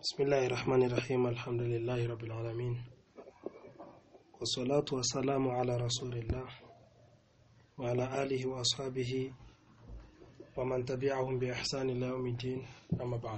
بسم الله الرحمن الرحيم الحمد لله رب العالمين والصلاة والسلام على رسول الله وعلى آله وأصحابه ومن تبعهم بإحسان إلى يوم الدين أما بعد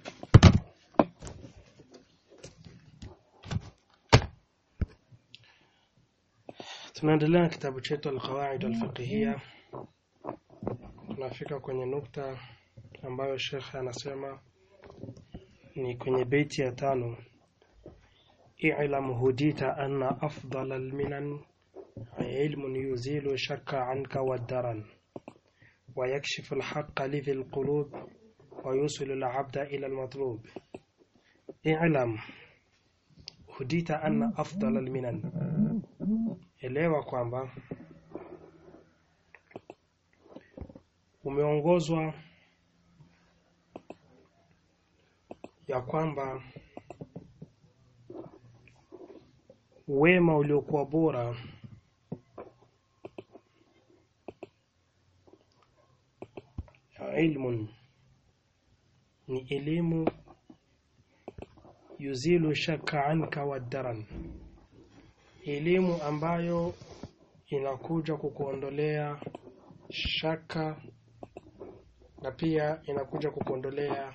tunaendelea na kitabu chetu Al-Qawaid Al-Fiqhiyya tunafika kwenye nukta ambayo Sheikh anasema ni kwenye beiti ya tano i'lam hudita anna afdal alminan ilmun yuzilu shakka anka wadaran ويكشف الحق لذي القلوب ويوصل العبد إلى المطلوب اعلم هديت أن أفضل المنن elewa kwamba umeongozwa ya kwamba wema uliokuwa bora ilmun ni elimu yuzilu shaka anka wadaran elimu ambayo inakuja kukuondolea shaka na pia inakuja kukuondolea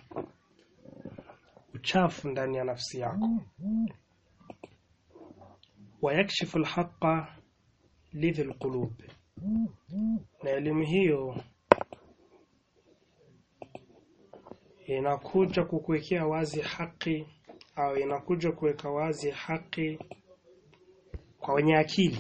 uchafu ndani ya nafsi yako wayakshifu alhaqa lidhi alqulub na elimu hiyo inakuja kukuwekea wazi haki au inakuja kuweka wazi haki kwa wenye akili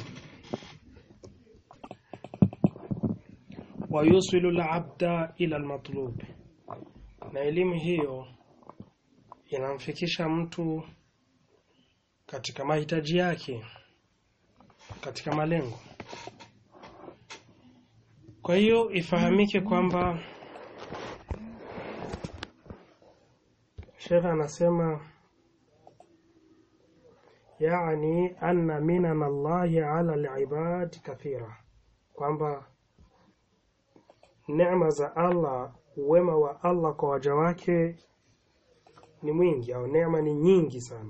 wayusilu labda ila almatlub na elimu hiyo inamfikisha mtu katika mahitaji yake katika malengo kwa hiyo ifahamike kwamba Sheikh anasema yani anna minan Allahi ala alibad kathira kwamba neema za Allah wema wa Allah kwa waja wake ni mwingi au neema ni nyingi sana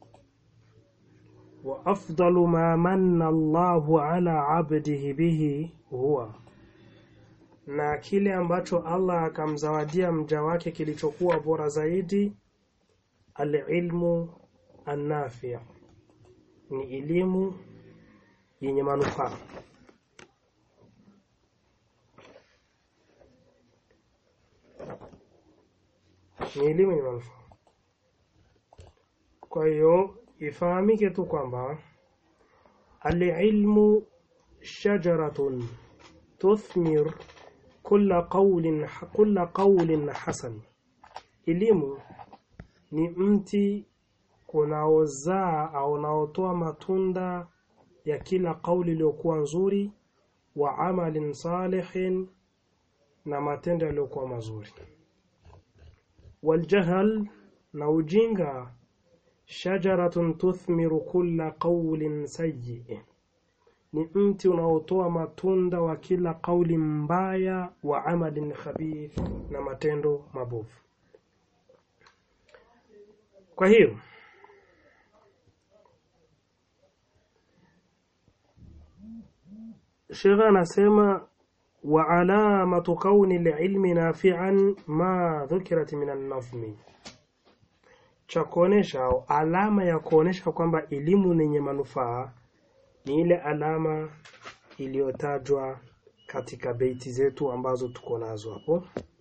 wa afdalu ma manna Allahu ala abdihi bihi huwa na kile ambacho Allah akamzawadia mja wake kilichokuwa bora zaidi alilmu annafi ni elimu yenye manufaa ni elimu yenye manufaa kwa hiyo ifahamike tu kwamba alilmu shajaratun tuthmir kulla qawlin kulla qawlin hasan elimu ni mti unaozaa au unaotoa matunda ya kila kauli iliyokuwa nzuri wa amalin salihin na matendo yaliyokuwa mazuri waljahal na ujinga shajaratun tuthmiru kulla qawlin sayyi ni mti unaotoa matunda wa kila kauli mbaya wa amalin khabith na matendo mabovu kwa hiyo Sheikh anasema wa alamatu kauni ilmi nafi'an ma dhukirat min an-nazmi cha kuonesha au alama ya kuonesha kwamba elimu yenye manufaa ni ile alama iliyotajwa katika beiti zetu ambazo tuko nazo hapo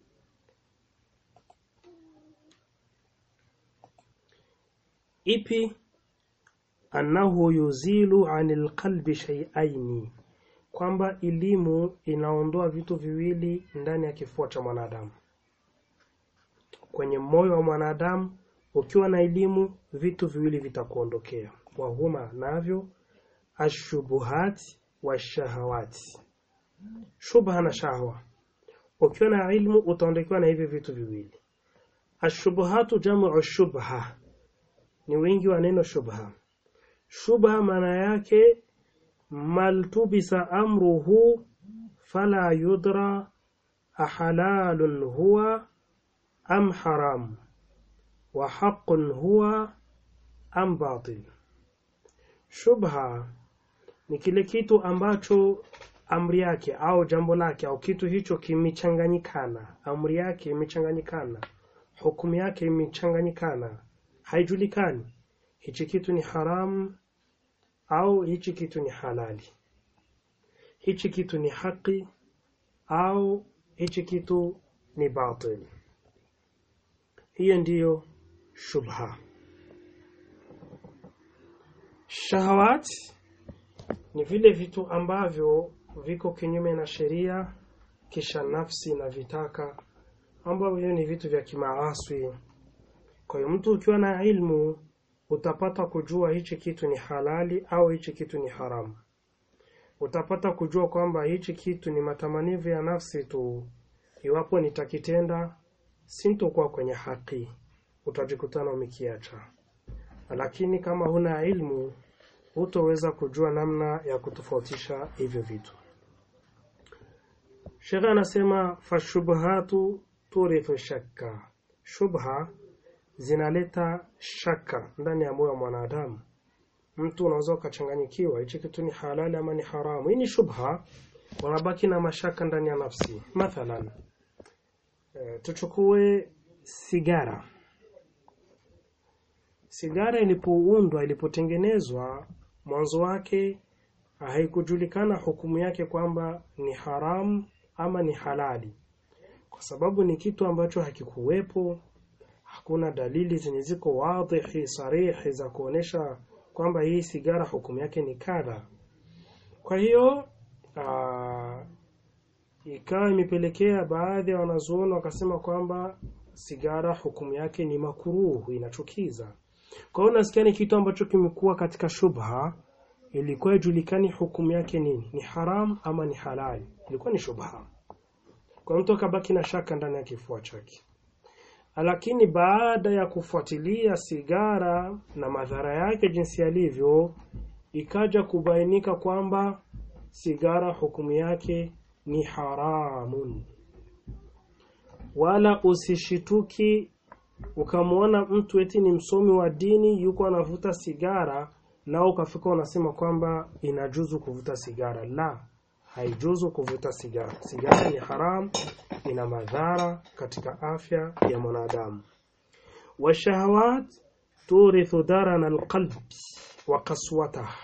ipi annahu yuzilu anil qalbi shay'aini kwamba elimu inaondoa vitu viwili ndani ya kifua cha mwanadamu kwenye moyo wa mwanadamu ukiwa na elimu vitu viwili vitakuondokea wahuma navyo ashubuhat washahawati shubha na shahwa ukiwa na ilmu utaondokewa na hivi vitu viwili ashubuhatu jamu shubha ni wingi wa neno shubha shubha maana yake maltubisa amruhu fala yudra ahalalun huwa am haram wa haqqun huwa am batil shubha ni kile kitu ambacho amri yake au jambo lake au kitu hicho kimechanganyikana amri yake imechanganyikana hukumu yake imechanganyikana haijulikani hichi kitu ni haramu au hichi kitu ni halali hichi kitu ni haki au hichi kitu ni batil hiyo ndiyo shubha shahawat ni vile vitu ambavyo viko kinyume na sheria kisha nafsi na vitaka ambavyo ni vitu vya kimaaswi kwa hiyo mtu ukiwa na ilmu utapata kujua hichi kitu ni halali au hichi kitu ni haramu utapata kujua kwamba hichi kitu ni matamanivu ya nafsi tu iwapo nitakitenda sintokuwa kwenye haki utajikutana umekiacha lakini kama huna ilmu hutoweza kujua namna ya kutofautisha hivyo vitu shekhe anasema fashubhatu turithu shakka shubha zinaleta shaka ndani ya moyo wa mwanadamu mtu unaweza ukachanganyikiwa hichi kitu ni halali ama ni haramu hii ni shubha wanabaki na mashaka ndani ya nafsi mathalan e, tuchukue sigara sigara ilipoundwa ilipotengenezwa mwanzo wake haikujulikana hukumu yake kwamba ni haramu ama ni halali kwa sababu ni kitu ambacho hakikuwepo hakuna dalili zenye ziko wadhihi sarihi za kuonesha kwamba hii sigara hukumu yake ni kadha kwa hiyo ikawa imepelekea baadhi ya wanazuoni wakasema kwamba sigara hukumu yake ni makuruhu inachukiza kwa hiyo nasikia ni kitu ambacho kimekuwa katika shubha ilikuwa ijulikani hukumu yake nini ni haram ama ni halali ilikuwa ni shubha kwa mtu akabaki na shaka ndani ya kifua chake lakini baada ya kufuatilia sigara na madhara yake jinsi yalivyo ikaja kubainika kwamba sigara hukumu yake ni haramun wala usishituki ukamwona mtu eti ni msomi wa dini yuko anavuta sigara nao ukafika unasema kwamba inajuzu kuvuta sigara la haijuzu kuvuta sigara sigara ni haram ina madhara katika afya ya mwanadamu washahawat turithu darana alqalbi wa qaswatah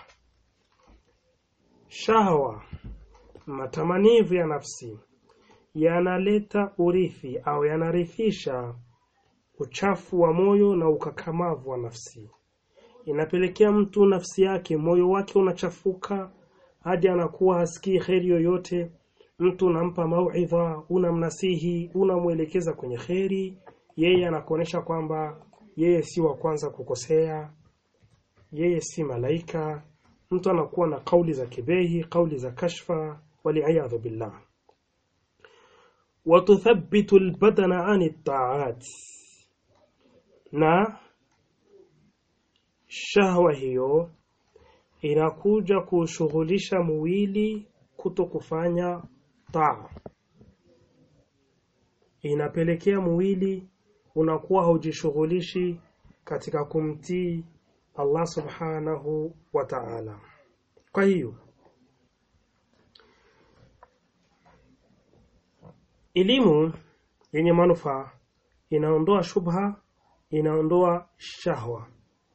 shahwa matamanivu ya nafsi yanaleta urithi au yanarithisha uchafu wa moyo na ukakamavu wa nafsi inapelekea mtu nafsi yake moyo wake unachafuka hadi anakuwa hasikii kheri yoyote mtu unampa mauidha unamnasihi unamwelekeza kwenye kheri yeye anakuonyesha kwamba yeye si wa kwanza kukosea yeye si malaika mtu anakuwa na kauli za kibehi kauli za kashfa waliyadhu billah watuthabitu albadana ani taat na shahwa hiyo inakuja kushughulisha mwili kuto kufanya taa inapelekea mwili unakuwa haujishughulishi katika kumtii Allah subhanahu wa ta'ala kwa hiyo elimu yenye manufaa inaondoa shubha inaondoa shahwa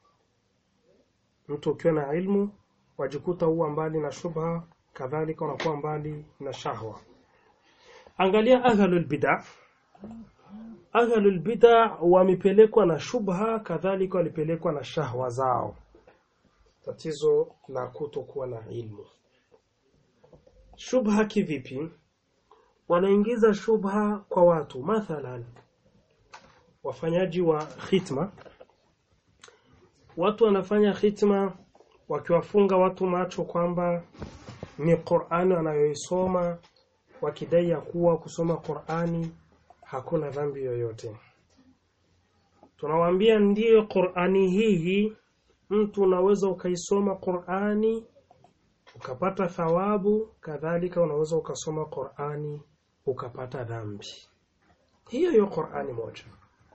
mtu ukiwa na ilmu wajikuta huwa mbali na shubha kadhalika unakuwa mbali na shahwa angalia ahlul bid'a ahlul bid'a wamepelekwa na shubha kadhalika walipelekwa na shahwa zao tatizo la kutokuwa na ilmu shubha kivipi wanaingiza shubha kwa watu mathalan wafanyaji wa khitma watu wanafanya khitma wakiwafunga watu macho kwamba ni Qur'ani wanayoisoma wakidai ya kuwa kusoma Qur'ani hakuna dhambi yoyote tunawaambia ndiyo Qur'ani hii mtu unaweza ukaisoma Qur'ani ukapata thawabu kadhalika unaweza ukasoma Qur'ani ukapata dhambi hiyo hiyo Qur'ani moja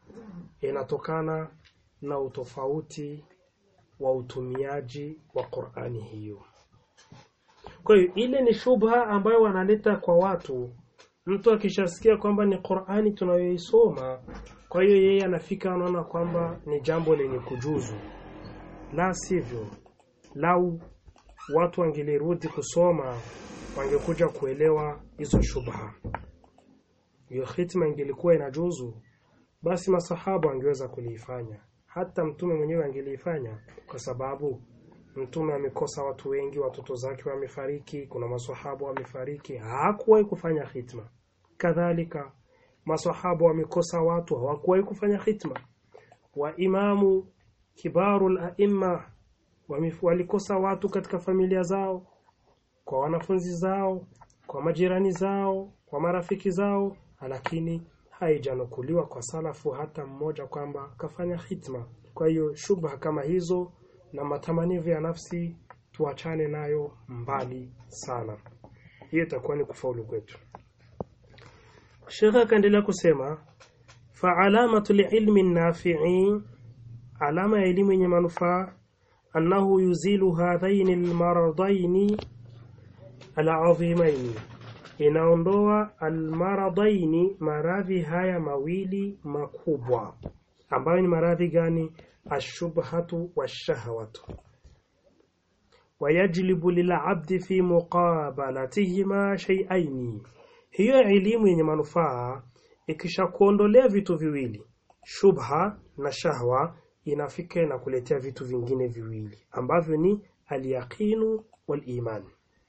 inatokana na utofauti wa utumiaji wa Qur'ani hiyo. Kwa hiyo ile ni shubha ambayo wanaleta kwa watu. Mtu akishasikia kwamba ni Qur'ani tunayoisoma, kwa hiyo yeye anafika anaona kwamba ni jambo lenye kujuzu. La sivyo, lau watu wangelirudi kusoma, wangekuja kuelewa hizo shubha. Hiyo hitma ingelikuwa inajuzu, basi masahaba wangeweza kuliifanya, hata mtume mwenyewe angeliifanya, kwa sababu mtume amekosa watu wengi, watoto zake wamefariki, kuna maswahaba wamefariki, hakuwahi kufanya hitma. Kadhalika maswahaba wamekosa watu, hawakuwahi kufanya hitma. Wa imamu kibarul aimma walikosa watu katika familia zao, kwa wanafunzi zao, kwa majirani zao, kwa marafiki zao, lakini haijanukuliwa kwa salafu hata mmoja kwamba kafanya hitma. Kwa hiyo shubha kama hizo na matamanivu ya nafsi tuachane nayo mbali sana. Hiyo itakuwa ni kufaulu kwetu. Sheikh akaendelea kusema fa alamatu liilmi nafi'i, alama ya elimu yenye manufaa annahu yuzilu hadhaini almaradaini alazimai, inaondoa almaradaini, maradhi haya mawili makubwa. Ambayo ni maradhi gani? Ashubhatu washahawatu wayajlibu lilabdi fi muqabalatihima shay'aini. Hiyo elimu yenye manufaa ikisha kuondolea vitu viwili, shubha na shahwa, inafika na kuletea vitu vingine viwili ambavyo ni alyaqinu waliman.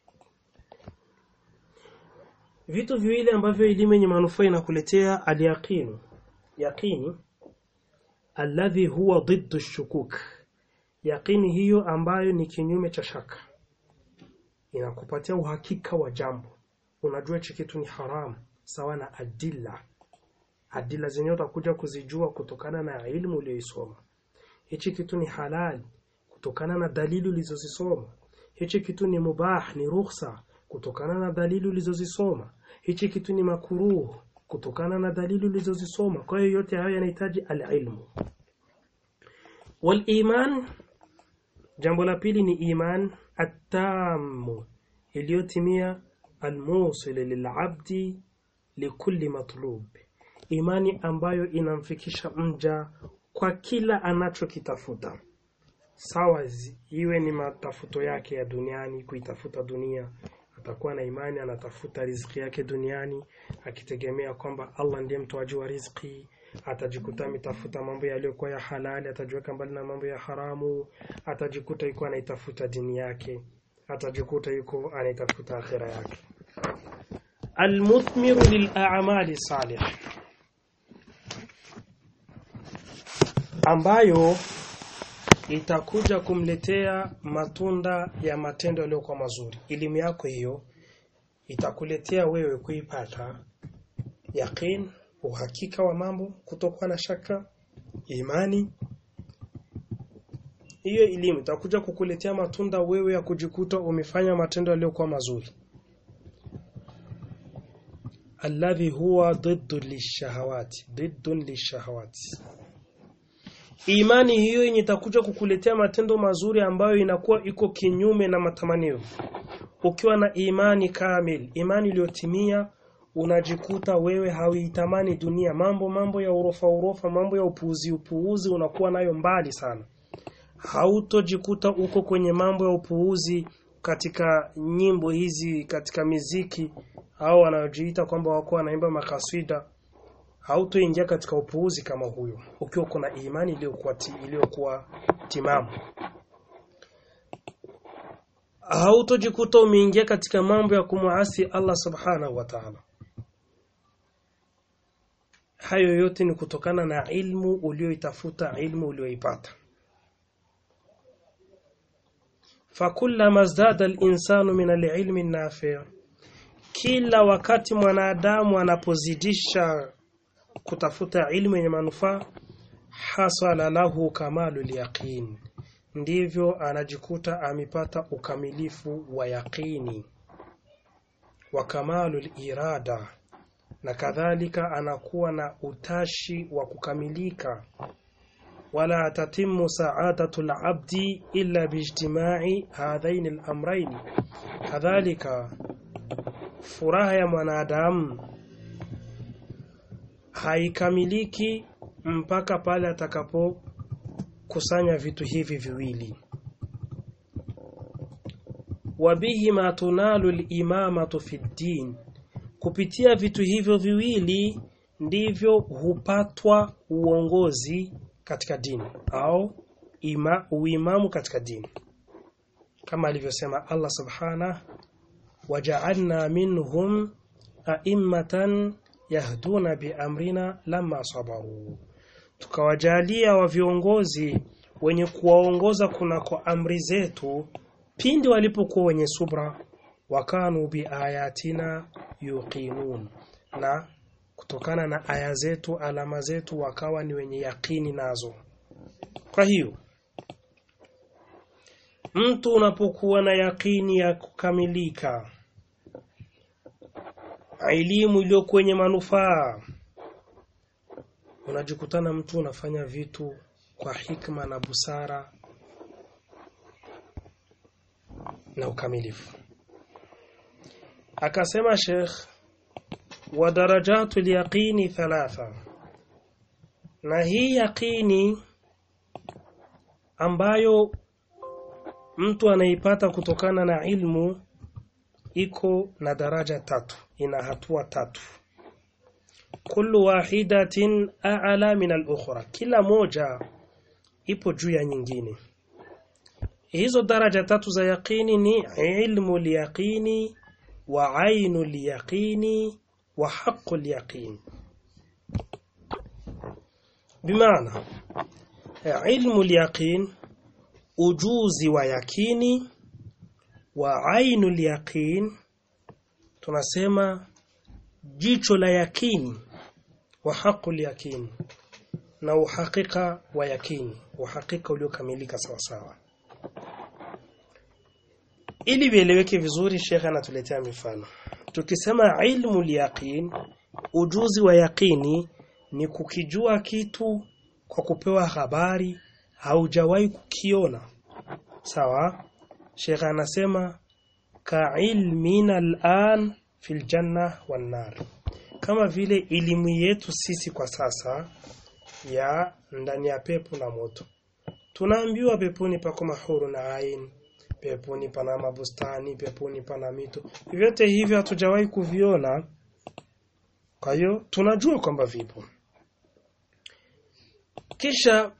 Vitu viwili ambavyo elimu yenye manufaa inakuletea alyaqinu, yaqini alladhi huwa dhiddu shukuk, yaqini hiyo ambayo ni kinyume cha shaka, inakupatia uhakika wa jambo. Unajua hichi kitu ni haramu, sawa na adilla. Adilla zenyewe utakuja kuzijua kutokana na ilmu uliyoisoma. Hichi kitu ni halali kutokana na dalili ulizozisoma. Hichi kitu ni mubah, ni rukhsa kutokana na dalili ulizozisoma. Hichi kitu ni makuruh kutokana na dalili ulizozisoma. Kwa hiyo yote hayo yanahitaji alilmu. Wal iman, jambo la pili ni iman attamu, iliyotimia almusil lilabdi likulli matlub, imani ambayo inamfikisha mja kwa kila anachokitafuta, sawa iwe ni matafuto yake ya duniani, kuitafuta dunia atakuwa na imani anatafuta riziki yake duniani akitegemea kwamba Allah ndiye mtoaji wa riziki. Atajikuta ametafuta mambo yaliyokuwa ya halali, atajiweka mbali na mambo ya haramu. Atajikuta yuko anaitafuta dini yake, atajikuta yuko anaitafuta akhira yake. Almuthmiru lilamali salih, ambayo itakuja kumletea matunda ya matendo yaliyokuwa mazuri. Elimu yako hiyo itakuletea wewe kuipata yaqin, uhakika wa mambo, kutokuwa na shaka, imani. Hiyo elimu itakuja kukuletea matunda wewe ya kujikuta umefanya matendo yaliyokuwa mazuri, alladhi huwa dhiddu lishahawati, dhiddun lishahawati Imani hiyo yenye itakuja kukuletea matendo mazuri ambayo inakuwa iko kinyume na matamanio. Ukiwa na imani kamil, imani iliyotimia, unajikuta wewe hauitamani dunia, mambo mambo ya urofa urofa, mambo ya upuuzi upuuzi, unakuwa nayo mbali sana. Hautojikuta uko kwenye mambo ya upuuzi katika nyimbo hizi, katika miziki au wanaojiita kwamba wako wanaimba makaswida hautoingia katika upuuzi kama huyo ukiwa kuna imani iliyokuwa iliyokuwa timamu. Hautojikuta umeingia katika mambo ya kumuasi Allah subhanahu wa ta'ala. Hayo yote ni kutokana na ilmu ulioitafuta, ilmu ulioipata. fakullama zdada al-insanu min al-ilmi an-nafi' kila wakati mwanadamu anapozidisha kutafuta ilmu yenye manufaa, hasala lahu kamalu yaqin, ndivyo anajikuta amepata ukamilifu wa yaqini, wa kamalu irada, na kadhalika anakuwa na utashi wa kukamilika wala tatimu sa'adatu al-abdi illa biijtima'i hadhain al-amrayn kadhalika furaha ya mwanadamu haikamiliki mpaka pale atakapokusanya vitu hivi viwili wabihima tunalu al-imamatu fi ddin kupitia vitu hivyo viwili ndivyo hupatwa uongozi katika dini au ima, uimamu katika dini kama alivyosema Allah subhana waja'alna minhum a'immatan yahduna biamrina lamma sabaru tukawajalia wa viongozi wenye kuwaongoza kunako amri zetu pindi walipokuwa wenye subra wakanu biayatina yuqinun na kutokana na aya zetu alama zetu wakawa ni wenye yakini nazo kwa hiyo mtu unapokuwa na yakini ya kukamilika elimu iliyo kwenye manufaa unajikutana mtu unafanya vitu kwa hikma na busara na ukamilifu akasema Sheikh wa darajatu yaqini thalatha na hii yaqini ambayo mtu anaipata kutokana na ilmu iko na daraja tatu ina hatua tatu kullu wahidatin a'la min al-ukhra kila moja ipo juu ya nyingine hizo daraja tatu za yaqini ni ilmu al-yaqini wa ainu al-yaqini wa haqqu al-yaqin bimaana ilmu al-yaqin ujuzi wa yakini wa ainu al-yaqin tunasema jicho la yakini wa haqqu al-yaqin na uhakika wa yakini uhakika uliokamilika sawa sawa ili vieleweke vizuri shekhe anatuletea mifano tukisema ilmu yaqin ujuzi wa yaqini ni kukijua kitu kwa kupewa habari haujawahi kukiona sawa shekhe anasema ka ilmina al'an fil janna wan nar kama vile elimu yetu sisi kwa sasa ya ndani ya pepo na moto tunaambiwa peponi pako mahuru na ain peponi pana mabustani peponi pana mito vyote hivyo hatujawahi kuviona kwa hiyo tunajua kwamba vipo kisha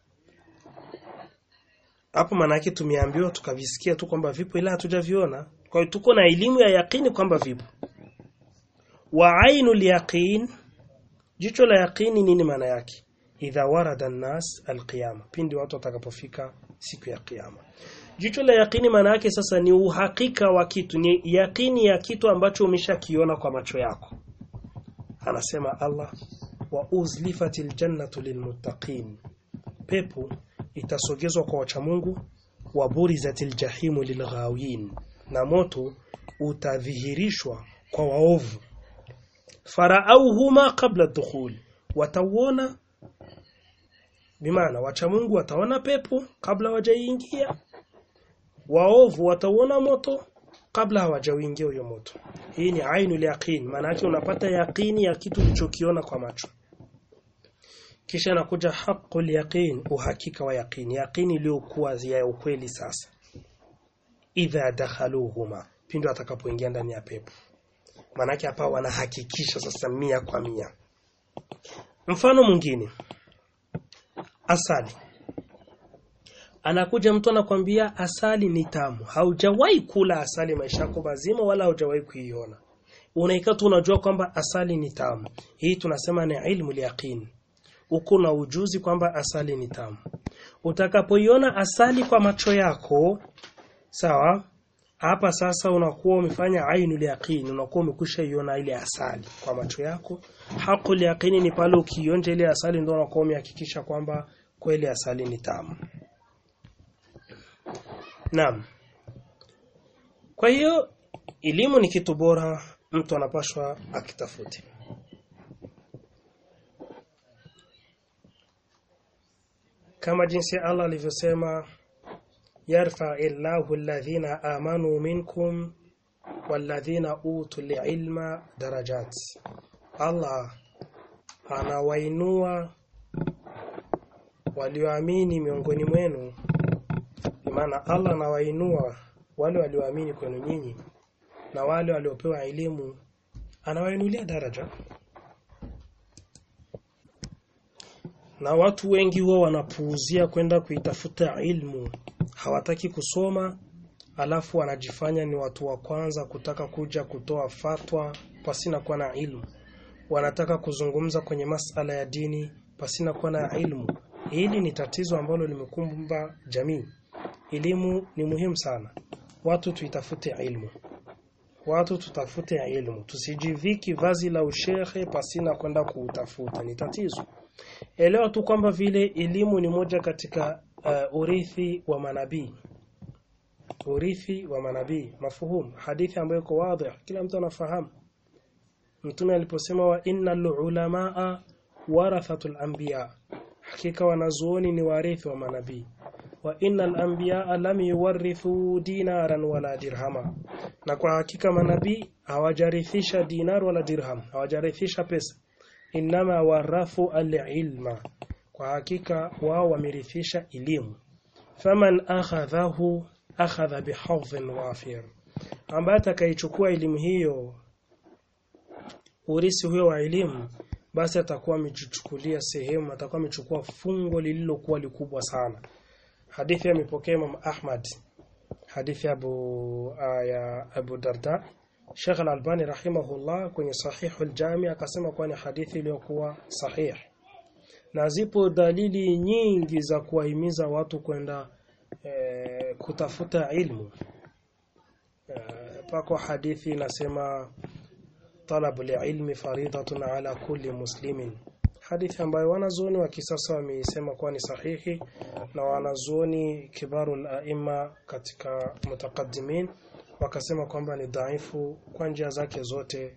hapo manake tumeambiwa tukavisikia tu kwamba vipo ila hatujaviona kwa hiyo tuko na elimu ya yakini kwamba vipo wa ainul yaqin jicho la yaqini nini maana yake idha warada an-nas al-qiyama pindi watu watakapofika siku ya kiyama jicho la yaqini maana yake sasa ni uhakika wa kitu ni yaqini ya kitu ambacho umeshakiona kwa macho yako anasema Allah wa uzlifatil jannatu lilmuttaqin pepo itasogezwa kwa wacha Mungu wa burizatil jahimu lilghawin na moto utadhihirishwa kwa waovu faraauhuma qabla dukhul watauona bimaana wacha Mungu wataona pepo kabla wajaingia waovu watauona moto kabla hawajauingia huyo moto hii ni ainul yaqin maana yake unapata yaqini ya kitu ulichokiona kwa macho kisha nakuja haqqul yaqin uhakika wa yaqini yaqini iliyokuwa ya ukweli sasa idha dakhaluhuma pindo atakapoingia ndani ya pepo manake hapa wanahakikisha sasa mia kwa mia mfano mwingine asali anakuja mtu anakwambia asali ni tamu haujawahi kula asali maisha yako mazima wala haujawahi kuiona unaikaa tu unajua kwamba asali ni tamu hii tunasema ni ilmu yaqin uko na ujuzi kwamba asali ni tamu utakapoiona asali kwa macho yako sawa hapa sasa unakuwa umefanya ainul yaqin unakuwa umekwisha iona ile asali kwa macho yako haqul yaqini ni pale ukionja ile asali ndio unakuwa umehakikisha kwamba kweli asali ni tamu Naam. Kwa hiyo elimu ni kitu bora mtu anapashwa akitafute. kama jinsi Allah alivyosema yarfa illahu alladhina amanu minkum walladhina utul ilma darajat Allah anawainua walioamini miongoni mwenu maana Allah anawainua wale walioamini kwenu nyinyi na wale waliopewa elimu anawainulia daraja na watu wengi huwa wanapuuzia kwenda kuitafuta ilmu hawataki kusoma alafu wanajifanya ni watu wa kwanza kutaka kuja kutoa fatwa pasina kuwa na ilmu wanataka kuzungumza kwenye masala ya dini pasina kuwa na ilmu hili ni tatizo ambalo limekumba jamii elimu ni muhimu sana watu tuitafute ilmu watu tutafute ilmu tusijiviki vazi la ushehe pasina kwenda kuutafuta ni tatizo elewa tu kwamba vile elimu ni moja katika uh, urithi wa manabii urithi wa manabii mafuhum hadithi ambayo iko wazi kila mtu anafahamu mtume aliposema wa innal ulamaa warathatul anbiya hakika wanazuoni ni warithi wa manabii wa innal anbiya lam yuwarithu dinaran wala dirhama na kwa hakika manabii hawajarithisha dinar wala dirham hawajarithisha pesa inama warathu alilma kwa hakika wao wamerithisha elimu faman akhadhahu akhadha bihadhin wafir ambaye atakaichukua elimu hiyo urisi huyo wa elimu basi atakuwa amejichukulia sehemu atakuwa amechukua fungo lililokuwa likubwa sana hadithi amepokea Imam Ahmad hadithi Abu uh, ya Abu Darda Sheikh Al-Albani rahimahullah kwenye Sahihul Jami akasema kuwa ni hadithi iliyokuwa sahih na zipo dalili nyingi za kuwahimiza watu kwenda e, kutafuta ilmu e, pako hadithi inasema talabu ilmi faridatun ala kulli muslimin hadithi ambayo wanazuoni wa kisasa wameisema kuwa ni sahihi na wanazuoni kibarul aima katika mutakaddimin wakasema kwamba ni dhaifu kwa njia zake zote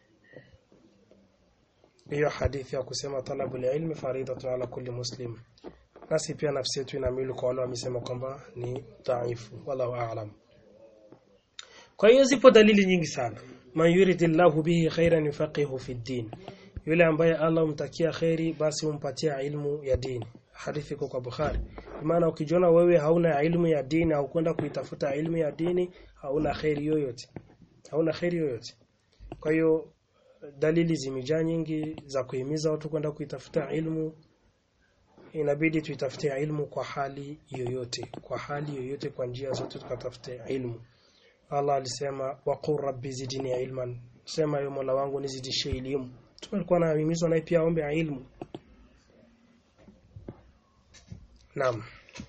hiyo hadithi ya kusema talabul ilmi faridatun ala kulli muslim nasi pia nafsi yetu inamilu kwa wale wamesema kwamba ni dhaifu wallahu a'lam kwa hiyo zipo dalili nyingi sana man yuridillahu bihi khairan yufaqihu fi din yule ambaye Allah umtakia khairi basi umpatia ilmu ya dini hadithi iko kwa Bukhari maana ukijiona wewe hauna ilmu ya dini au kwenda kuitafuta ilmu ya dini hauna khairi yoyote hauna khairi yoyote kwa hiyo dalili zimejaa nyingi za kuhimiza watu kwenda kuitafuta ilmu inabidi tuitafute ilmu kwa hali yoyote kwa hali yoyote kwa njia zote tukatafute ilmu Allah alisema waqur rabbi zidni ilman sema yo Mola wangu nizidishie elimu tulikuwa nahimizwa naye pia aombe ilmu Naam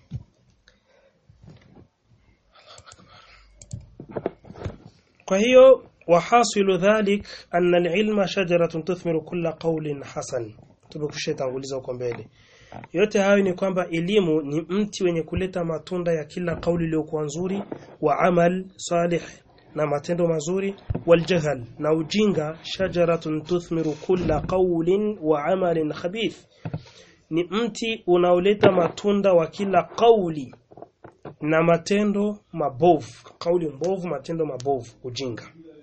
Kwa hiyo wahasilu dhalik anna alilma shajaratun tuthmiru kulla qawlin hasan tumekusha tanguliza huko mbele yote hayo ni kwamba elimu ni mti wenye kuleta matunda ya kila kauli iliyokuwa nzuri wa amal salih na matendo mazuri waljahal na ujinga shajaratun tuthmiru kulla qawlin wa amalin khabith ni mti unaoleta matunda wa kila kauli na matendo mabovu kauli mbovu matendo mabovu ujinga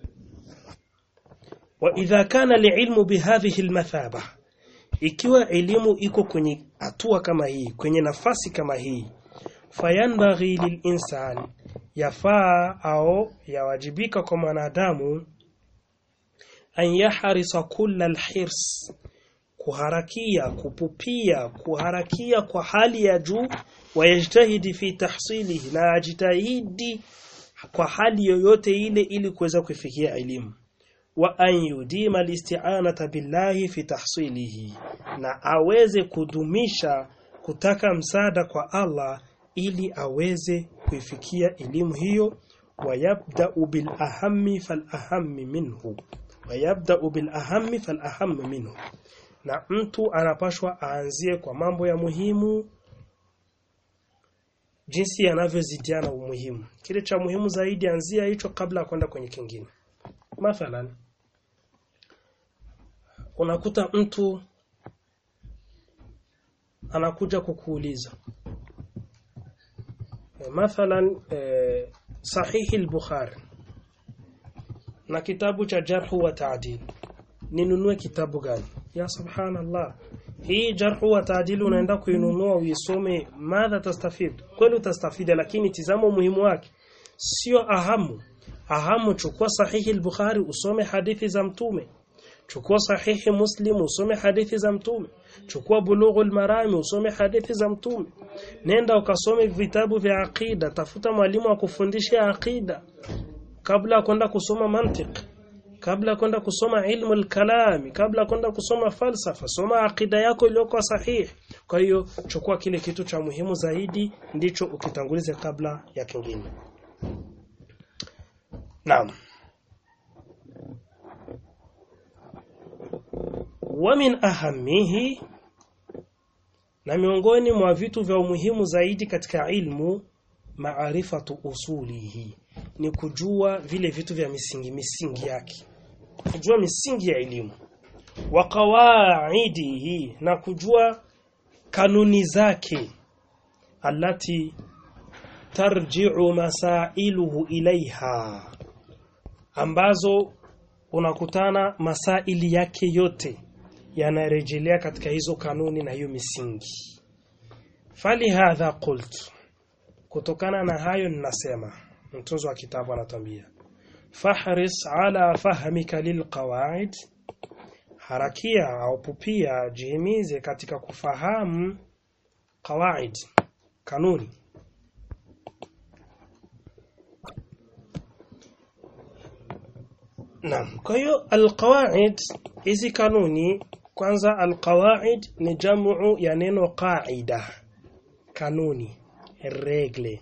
wa idha kana liilmu bihadhihi almathaba ikiwa elimu iko kwenye hatua kama hii kwenye nafasi kama hii fayanbaghi lilinsan yafaa au yawajibika kwa mwanadamu an yahrisa kulla alhirs kuharakia kupupia kuharakia kwa hali ya juu wayajtahidi fi tahsilihi na ajitahidi kwa hali yoyote ile ili kuweza kufikia elimu wa an yudima listi'anata billahi fi tahsilihi na aweze kudumisha kutaka msaada kwa Allah ili aweze kuifikia elimu hiyo wayabda'u bil ahammi fal ahammi minhu wayabda'u bil ahammi fal ahammi minhu na mtu anapashwa aanzie kwa mambo ya muhimu jinsi yanavyozidiana umuhimu kile cha muhimu zaidi anzia hicho kabla ya kwenda kwenye kingine mathalan unakuta mtu anakuja kukuuliza e, mathalan e, sahihi al-Bukhari na kitabu cha jarhu wa ta'dil ninunue kitabu gani ya subhanallah hii jarhu wa ta'dil unaenda kuinunua uisome madha tastafid kweli utastafida lakini tizama umuhimu wake sio ahamu ahamu chukua sahihi al-Bukhari usome hadithi za mtume chukua sahihi Muslim usome hadithi za mtume chukua bulughul marami usome hadithi za mtume nenda ukasome vitabu vya aqida tafuta mwalimu wa kufundisha aqida kabla kwenda kusoma mantiq kabla kwenda kusoma ilmu al-kalami kabla kwenda kusoma falsafa soma aqida yako iliyokuwa sahihi kwa hiyo chukua kile kitu cha muhimu zaidi ndicho ukitangulize kabla ya kingine naam wa min ahamihi na miongoni mwa vitu vya umuhimu zaidi katika ilmu maarifatu usulihi ni kujua vile vitu vya misingi misingi yake kujua misingi ya elimu wa qawaidihi na kujua kanuni zake alati tarji'u masailuhu ilaiha ambazo unakutana masaili yake yote yanarejelea katika hizo kanuni na hiyo misingi fali hadha qult kutokana na hayo ninasema mtunzo wa kitabu anatambia fahris ala fahmika lilqawaid harakia au pupia jihimize katika kufahamu qawaid kanuni Naam. Kwa hiyo alqawaid hizi kanuni kwanza alqawaid ni jamu ya neno qaida. Kanuni, regle.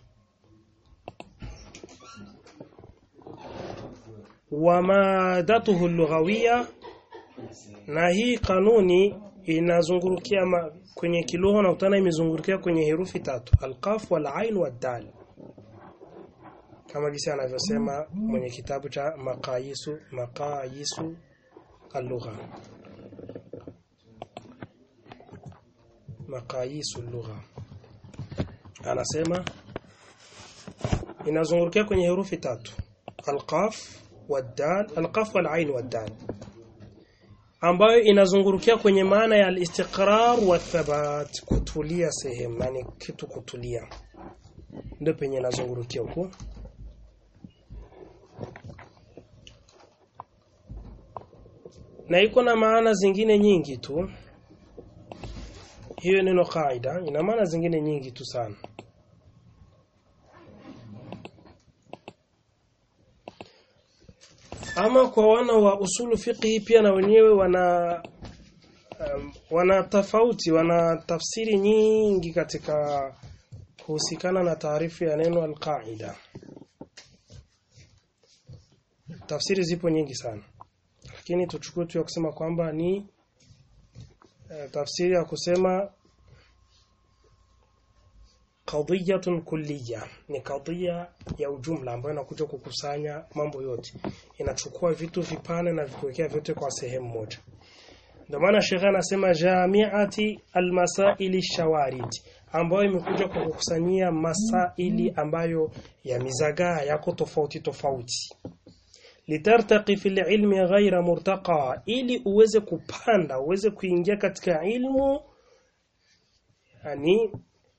Wa madatuhu lughawiyya na hii kanuni inazungurukia kwenye kilugha na utana imezungurukia kwenye herufi tatu alqaf wal ain wad dal kama jinsi anavyosema mwenye kitabu cha maqayisu maqayisu al-lugha maqayisu al-lugha anasema inazungurukia kwenye herufi tatu alqaf wad-dal alqaf wal-ain wad-dal ambayo inazungurukia kwenye maana ya al-istiqrar wa thabat kutulia sehemu yani kitu kutulia ndio penye inazungurukia huko na iko na maana zingine nyingi tu hiyo neno kaida ina maana zingine nyingi tu sana ama kwa wana wa usulu fiqhi pia na wenyewe wana um, wana tofauti wana tafsiri nyingi katika kuhusikana na taarifu ya neno alqaida tafsiri zipo nyingi sana lakini tuchukue tu ya kusema kwamba ni e, tafsiri ya kusema qadiyatun kulliya ni kadhia ya ujumla ambayo inakuja kukusanya mambo yote inachukua vitu vipane na vikuwekea vyote kwa sehemu moja ndio maana shekha anasema jamiati almasaili shawarid ambayo imekuja kukusanyia masaili ambayo yamezagaa yako tofauti tofauti litartaqi fil ilmi ghaira murtaqa ili uweze kupanda uweze kuingia katika ilmu yani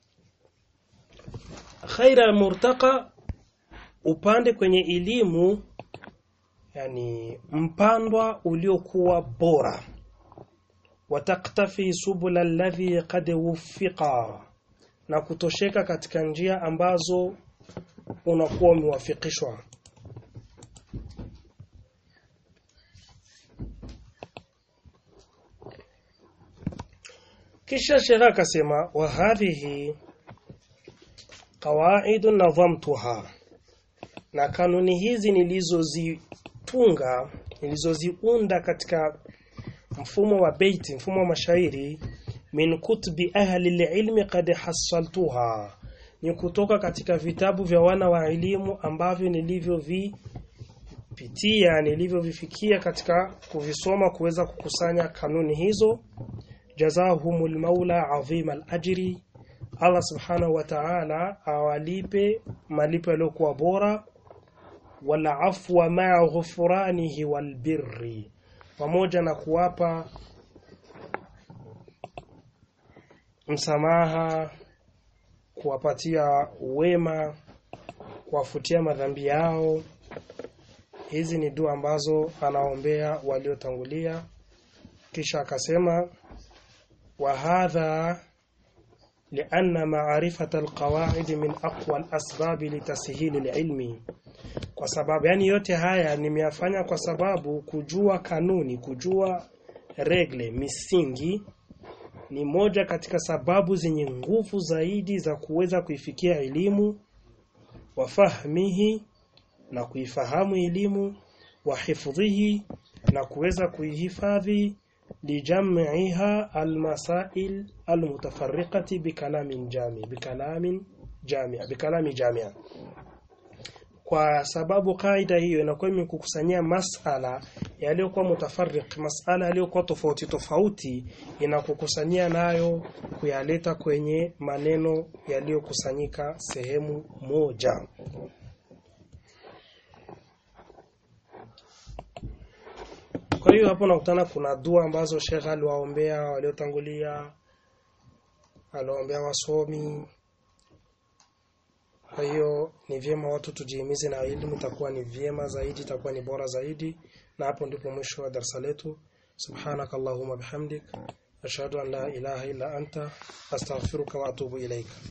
ghaira murtaqa upande kwenye elimu yani mpandwa uliokuwa bora wataktafi subula alladhi qad wuffiqa na kutosheka katika njia ambazo unakuwa umewafikishwa kisha shekha akasema wa hadhihi qawaid nadhamtuha na kanuni hizi nilizozitunga nilizoziunda katika mfumo wa beiti mfumo wa mashairi min kutubi ahli ilmi qad hasaltuha ni kutoka katika vitabu vya wana wa elimu ambavyo nilivyovipitia nilivyovifikia katika kuvisoma kuweza kukusanya kanuni hizo jazahumul maula adhima al-ajri Allah subhanahu wa ta'ala awalipe malipo yaliyokuwa bora wala afwa ma'a ghufranihi wal birri pamoja na kuwapa msamaha kuwapatia wema kuwafutia madhambi yao hizi ni dua ambazo anaombea waliotangulia kisha akasema wa hadha لأن معرفة القواعد من أقوى الأسباب لتسهيل العلم kwa sababu yani yote haya nimeyafanya kwa sababu kujua kanuni kujua regle misingi ni moja katika sababu zenye nguvu zaidi za kuweza kuifikia elimu wafahmihi na kuifahamu elimu wahifdhihi na kuweza kuihifadhi lijam'iha almasail almutafarriqati bikalamin jami bikalamin jami bikalami jamia kwa sababu kaida hiyo inakuwa imekukusanyia masala yaliyokuwa mutafarriq masala yaliyokuwa tofauti tofauti inakukusanyia nayo kuyaleta kwenye maneno yaliyokusanyika sehemu moja Kwa hiyo hapo nakutana kuna dua ambazo Sheikh aliwaombea waliotangulia, aliwaombea wasomi. Kwa hiyo ni vyema watu tujihimize na elimu, itakuwa ni vyema zaidi, itakuwa ni bora zaidi. Na hapo ndipo mwisho wa darasa letu. Subhanaka Allahumma bihamdik ashhadu an la ilaha illa anta astaghfiruka wa atubu ilaika.